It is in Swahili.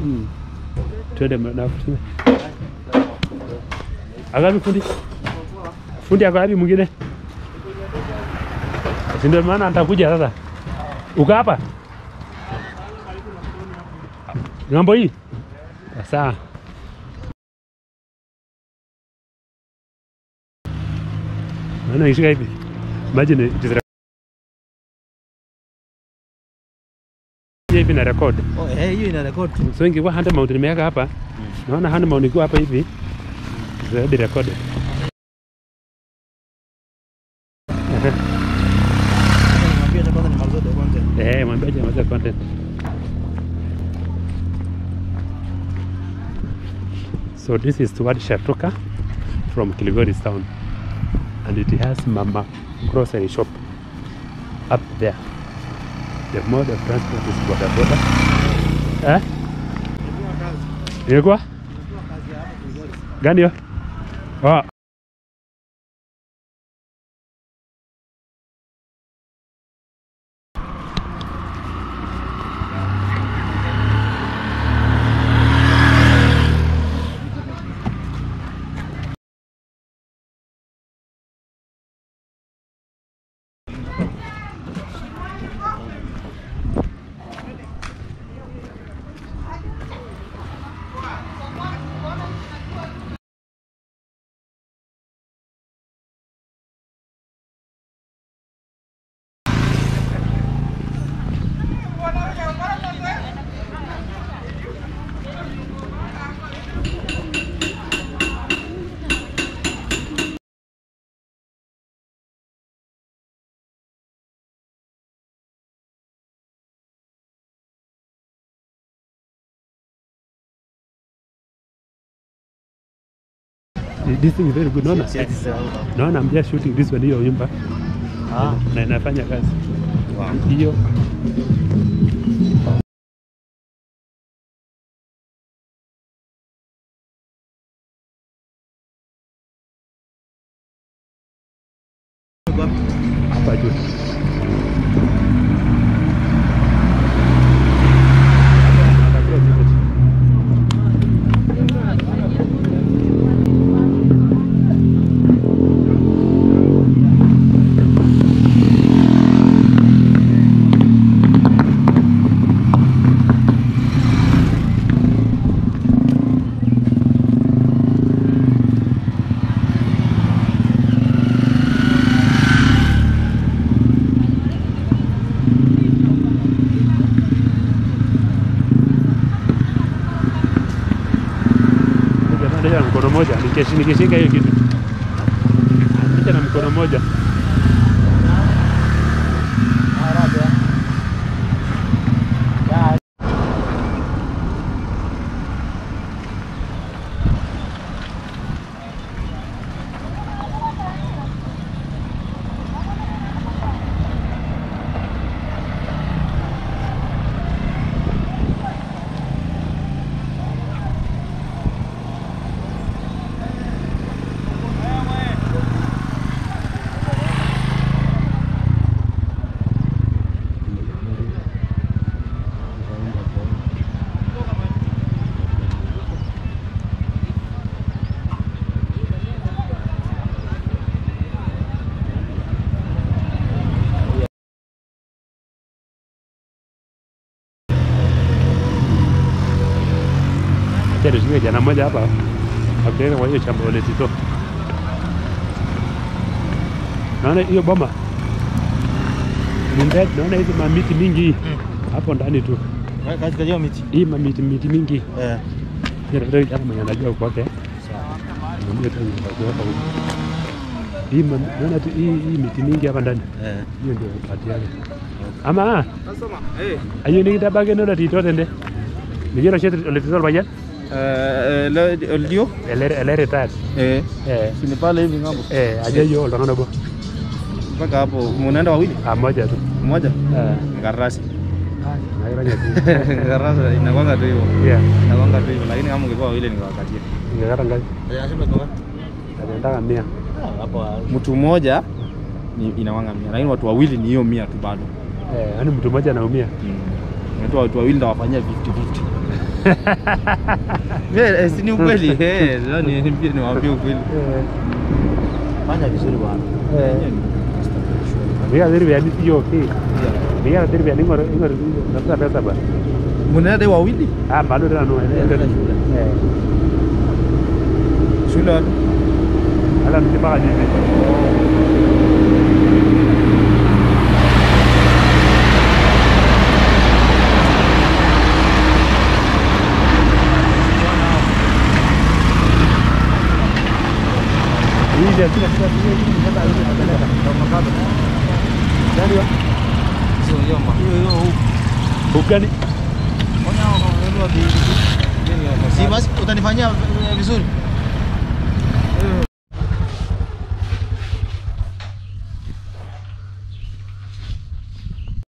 Mm. Twende na Agapi fundi? Fundi ako wapi mwingine? Si ndio maana atakuja sasa. Uko hapa? Ng'ambo hii? Sawa. Maana ikishika hivi. Imagine it is rec- hivi na record. Oh, eh, hiyo ina record tu. So ingekuwa hand mount nimeweka hapa. Naona hand mount ikiwa hapa hivi. It's already recorded. Ehe. Niambia hata kwanza nimalize the content. Eh, mwambie aje amalize content. So this is toward Shatoka from Kilgoris town. And it has Mama grocery shop up there. The mode of transport is boda boda. Eh? Ilikuwa? Gani hiyo? Oh. This thing is very good. Naona Yes, yes, uh, naona I'm just shooting this one hiyo nyumba Ah. na inafanya kazi Wow. hiyo. hapa juu. Atakuwa ziko chini. Jamani, na mkono moja Nikishi- nikishika hiyo kitu Nicha na mkono moja Acha tushike jana moja hapa akaweka kwa hiyo shamba la Tito. Naona hiyo boma ni mbed, naona hizi mamiti mingi hii hapo ndani tu, Katika hiyo miti. hii mamiti miti mingi Eh. Ndio kama mwenye anajua kwake. Mwambie tu nitakuwa hapa huko. Hii ma- naona tu hii hii miti mingi hapa ndani. Eh. Hiyo ndio pati yake. Ama ayo ni kitabage ndio tito tende. Nijero shetu olitizol bayan. Eh, le- ndio? Elere elere tat. Eh. Eh Si ni pale hivi ngambo. eh aje yo oltangana bo. Mpaka hapo munaenda wawili? Ah moja tu. Mmoja? Eh. Ngarasi. Na iranya tu. Ngarasi inakwanga tu hivyo. Yeah. Inakwanga tu hivyo lakini kama ungekuwa wawili ningewakatia. Ingekata ngapi? Eh, asema kwa Nataka mia. hapo mtu mmoja ni inawanga mia lakini watu wawili ni hiyo mia tu bado Eh, yani mtu mmoja anaumia. mm. watu watu wawili ndawafanyia 50 50 Yeah, eh, si ni ukweli eh, leo ni pia niwaambie ukweli. Fanya vizuri bwana. Mika dhiri vya nisi yo okay. Mika dhiri vya ningor ingor nasa pesa ba. Mnaenda wawili Ah bado tena no. Nenda shule. Eh. shule wapi? Ala mtipaka nini? Hii ndio kila kitu Nani wa? Sio yoma. Hiyo hiyo huko. Ugani? Si basi utanifanyia eh, vizuri.